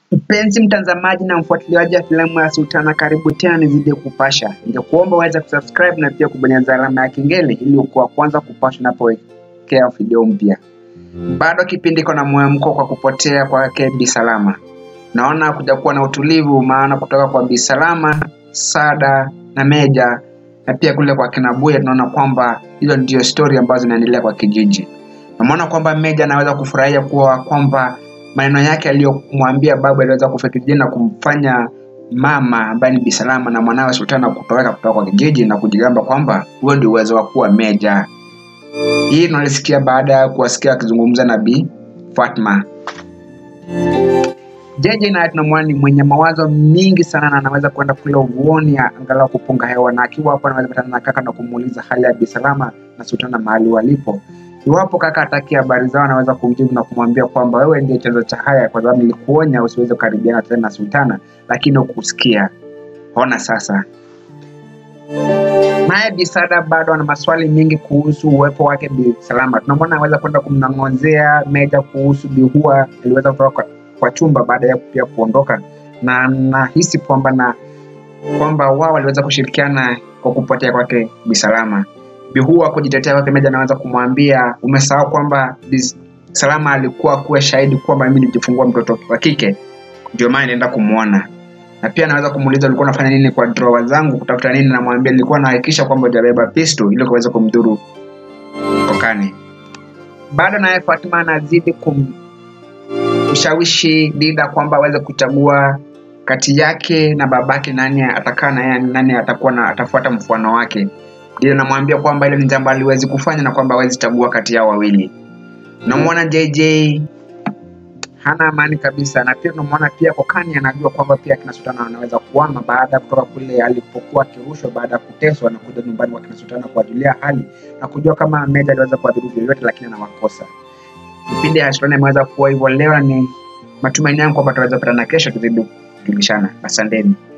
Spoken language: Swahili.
Mpenzi mtazamaji na mfuatiliaji wa filamu ya Sultana, karibu tena nizidi kupasha. Ningekuomba uweze kusubscribe na pia kubonyeza alama ya kengele ili ukuwa kwanza kupasha napowekea video mpya. Bado kipindi iko na mwemko kwa kupotea kwake Bi Salama. Naona kuja kuwa na utulivu, maana kutoka kwa Bi Salama, Sada na Meja na pia kule kwa kina Buya tunaona kwamba hizo ndio stori ambazo zinaendelea kwa kijiji. Namuona kwamba Meja anaweza kufurahia kuwa kwamba maneno yake aliyomwambia babu aliweza kufika kijijini na kumfanya mama ambaye ni Bi Salama na mwanawe Sultana kutoweka kutoka kwa kijiji na kujigamba kwamba huo ndio uwezo wa kuwa Meja. Hii tunalisikia baada ya kuwasikia akizungumza na Bi Fatma. Jeje naye tunamwona ni mwenye mawazo mingi sana na anaweza kwenda kule uvuoni angalau kupunga hewa, na akiwa hapo anaweza patana na kaka na kumuuliza hali ya Bi Salama na Sultana mahali walipo. Iwapo kaka hataki habari zao, anaweza kumjibu na kumwambia kwamba wewe ndiye chanzo cha haya, kwa sababu nilikuonya usiweze kukaribiana tena na Sultana, lakini hukusikia. Ona sasa. Naye Bi Sada bado ana maswali mengi kuhusu uwepo wake Bi Salama. Tunamwona anaweza kwenda kumnong'onzea Meja kuhusu Bi Hua aliweza kutoka kwa, kwa chumba baada ya pia kuondoka, na nahisi kwamba na kwamba wao waliweza kushirikiana kwa kupotea kwake Bi Salama. Bi Hua kujitetea kwake Meja anaweza kumwambia umesahau kwamba Bi Salama alikuwa kuwa shahidi kwamba mimi nilijifungua mtoto wa kike, ndio maana naenda kumwona na pia anaweza kumuuliza ulikuwa unafanya nini kwa drawer zangu kutafuta nini, namwambia nilikuwa nahakikisha kwamba hujabeba pisto ili kuweza kumdhuru kokani. Bado naye Fatima anazidi kumshawishi Dida kwamba aweze kuchagua kati yake na babake, nani atakaa na yeye, nani atakuwa na atafuata mfano wake. Dida anamwambia kwamba ile ni jambo aliwezi kufanya na kwamba hawezi chagua kati yao wawili. Namwona JJ hana amani kabisa, na pia tunamwona pia Kokani anajua kwamba pia kina Sultana anaweza kuama baada ya kutoka kule alipokuwa akirushwa baada ya kuteswa na kuja nyumbani kwa kina Sultana kuwajulia hali na kujua kama Meja aliweza kuwadhuru vyovyote, lakini anawakosa. Kipindi ya Sultana imeweza kuwa hivyo leo, ni matumaini yangu kwamba tutaweza kupatana kesho tuzidi kujulishana. Asanteni.